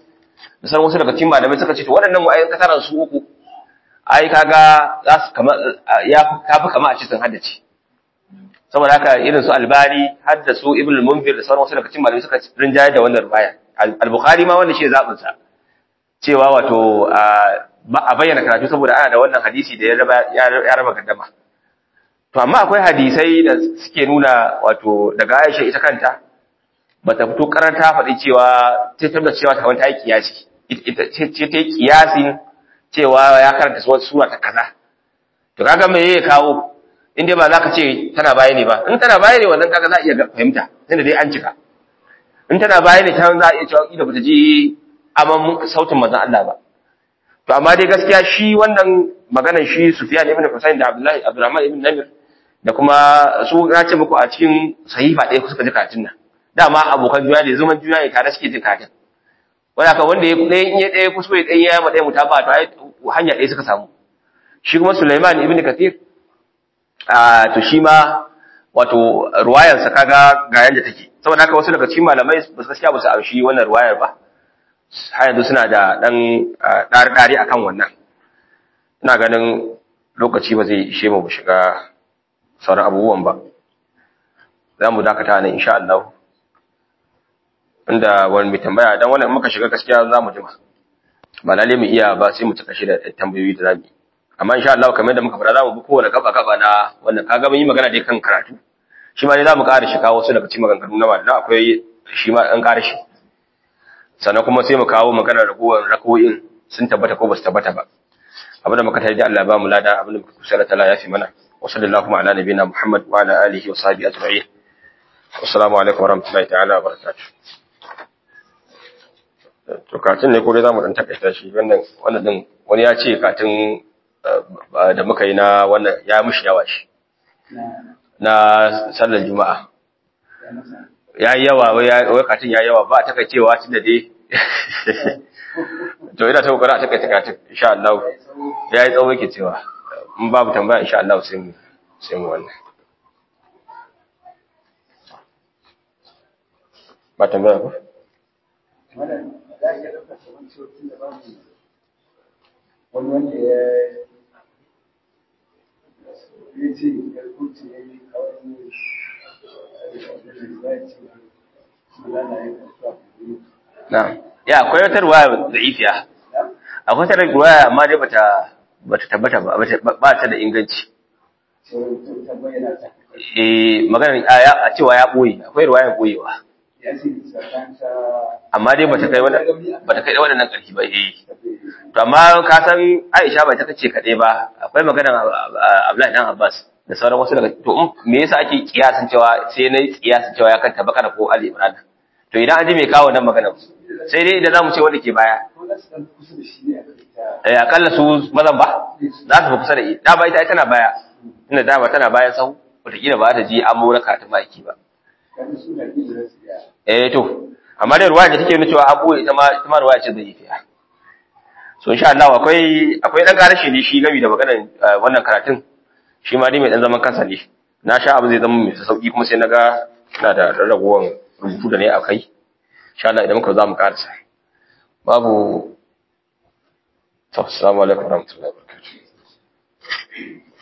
da sauran wasu daga cikin malamai suka ce to waɗannan wa'ayin ka tara su uku ai kaga za su kama ya kafi kama a cikin haddace saboda haka irin su albani har da su ibn munzir da sauran wasu daga cikin malamai suka rinjaye da wannan ruwaya al-bukhari ma wanda shi zabin sa cewa wato a bayyana karatu saboda ana da wannan hadisi da ya raba ya raba gaddama to amma akwai hadisai da suke nuna wato daga Aisha ita kanta bata fito karanta faɗi cewa ta tabbata cewa ta wanta yi kiyasi ita ce ta yi kiyasin cewa ya karanta wasu sura ta kaza to kaga me ya kawo in dai ba za ka ce tana baya ne ba in tana baya ne wannan kaga za a iya fahimta tunda dai an cika in tana baya ne ta za a iya cewa ida bata ji aman sautin manzon Allah ba to amma dai gaskiya shi wannan maganar shi Sufyan ibn Husayn da Abdullahi Abdurrahman ibn Namir da kuma su na ce muku a cikin sahifa ɗaya suka ji karatun nan dama abokan juna ne zaman juna ne tare suke jin karatun wanda ka wanda ya ɗaya in ya ɗaya kuskure ɗaya ya ma ɗaya mutaba to ai hanya ɗaya suka samu shi kuma Sulaiman ibn Kathir a to shi ma wato ruwayarsa kaga ga yanda take saboda haka wasu daga cikin malamai ba su gaskiya ba su amshi wannan ruwayar ba har yanzu suna da ɗan ɗari-ɗari akan wannan ina ganin lokaci ba zai ishe mu shiga sauran abubuwan ba za mu dakata nan insha Allah inda wani mai tambaya dan wannan muka shiga gaskiya za mu jima ba lalle mu iya ba sai mu cika shi da tambayoyi da zamu amma insha Allah kamar yadda muka fara za mu bi kowane gaba gaba na wannan kaga mun yi magana dai kan karatu shi ma dai za mu ƙara shi kawo wasu daga cikin maganganu na malama akwai shi ma ɗan ƙara shi sannan kuma sai mu kawo magana ragowar rako'in sun tabbata ko ba su tabbata ba abinda muka tare da Allah ba mu lada abinda muka kusa da tala ya fi mana wa sallallahu ala nabiyina Muhammad wa ala alihi wa sahbihi ajma'in assalamu alaikum wa rahmatullahi ta'ala wa barakatuh to katin ne ko dai zamu dan takaita shi wannan wannan din wani ya ce katin da muka yi na wannan ya mishi yawa shi na sallar juma'a ya yi yawa wai katin ya yawa ba a takaicewa tun da dai to ina ta kokari a takaita katin insha Allah ya yi tsawo yake cewa in babu tambaya insha Allah sai mu sai mu wannan ba tambaya ko wani wanda ya ya ce ya kuce ya yi kawai Na'am. Ya akwai wata ruwaya da'ifiya. Akwai wata ruwaya amma dai bata bata tabbata ba ba ta da inganci. Eh magana a cewa ya boye akwai ruwaya boyewa. Amma dai bata kai wannan bata kai wannan karfi ba eh. To amma ka san Aisha bai ta kace kade ba akwai magana Abdullahi dan Abbas da sauran wasu daga to me yasa ake kiyasin cewa sai na kiyasin cewa ya kanta bakara ko Ali Imran to idan an ji mai kawo nan magana sai dai idan zamu ce wanda ke baya eh akalla su mazan ba za su fi kusa da ita da ba ita tana baya tunda dama tana bayan sau wataƙila ba ta ji an mura ka ta maki ba eh to amma dai ruwaya da take nuna cewa abu ita ma ita ma ruwaya ce zai yi fiya so insha Allah akwai akwai dan karashi ne shi game da maganar wannan karatun shi ma dai mai dan zaman kansa ne na sha abu zai zama mai sauki kuma sai naga ina da rarraguwan rubutu da ne a kai insha Allah idan muka za mu karasa babu assalamu alaikum warahmatullahi wabarakatuh